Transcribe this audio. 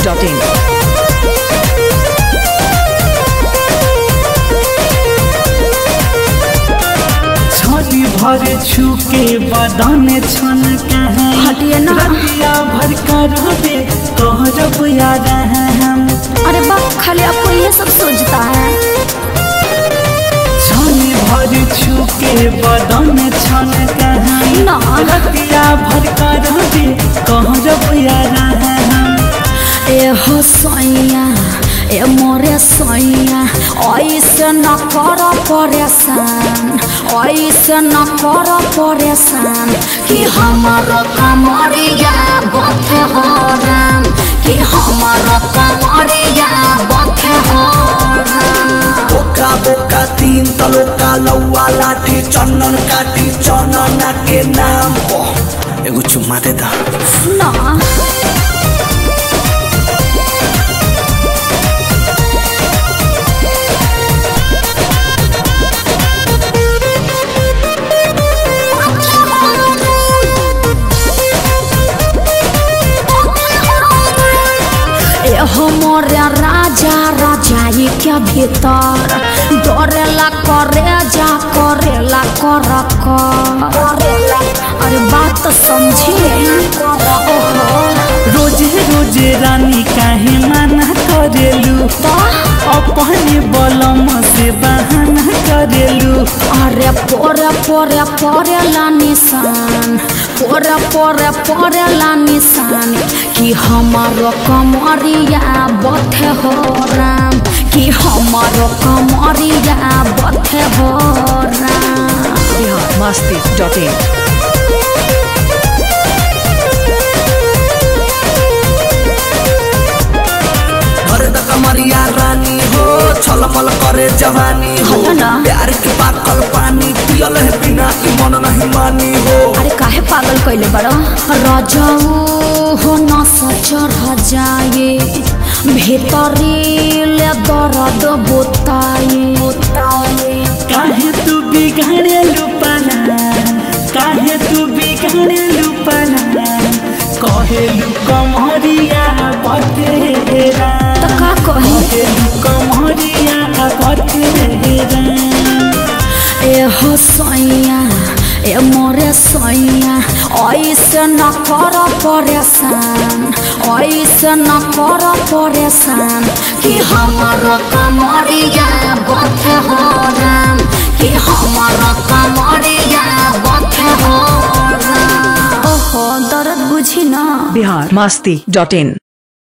Dot in छड़ी भर छुके बदन छन कहे हटिए ना। रतिया भर कर दे कहरब यार हम अरे बाप खाली आपको ये सब सोचता है छड़ी भर छुके बदन छन कहे ना। रतिया भर कर दे कहरब यार हम ए हो सैया ए मोरे सैया ऐसे न कर परेशान ऐसे न कर परेशान कि हमार कमरिया बथे हो राम कि हमार कमरिया बथे हो राम बोका बोका तीन तलोका लौवा लाठी चंदन काठी चनना के नाम पर एगो चुम्मा दे दा ना ए हो मोरे राजा राजाई के भीतर डरेला करेजा करेला कर करेला अरे बात तो समझिए ओहो रोजे रोजे रानी काहे मना करेलू अपने बलम से बहाना करेलू अरे पोरे पोरे पोरे ला निशान पोरे पोरे पोरे ला निशान कि हमारो कमरिया बथे हो राम कि हमारो कमरिया बथे हो राम बिहार मस्ती डॉट इन घर तक कमरिया रानी हो छलमल करे जवानी हो हलो ना। प्यार के पाकल पानी पियल है बिना ई मन नहीं मानी हो अरे काहे पागल कैले बड़ो रजाऊ हो न सचर जाए भीतरी ले दर्द बोताए बोताए काहे तू बिगाड़ेलू पना काहे तू बिगाड़ेलू पना कहेलू कमरिया बतेरा तो का कही कहेलू कमरिया बतेरा ए हो सैया ए मोरे सैया ऐसे न कर परेशान ऐसे न कर परेशान कि हमार कमरिया बथे हो राम कि हमार कमरिया बथे हो राम ओहो दर्द बुझी ना बिहार मस्ती डॉट इन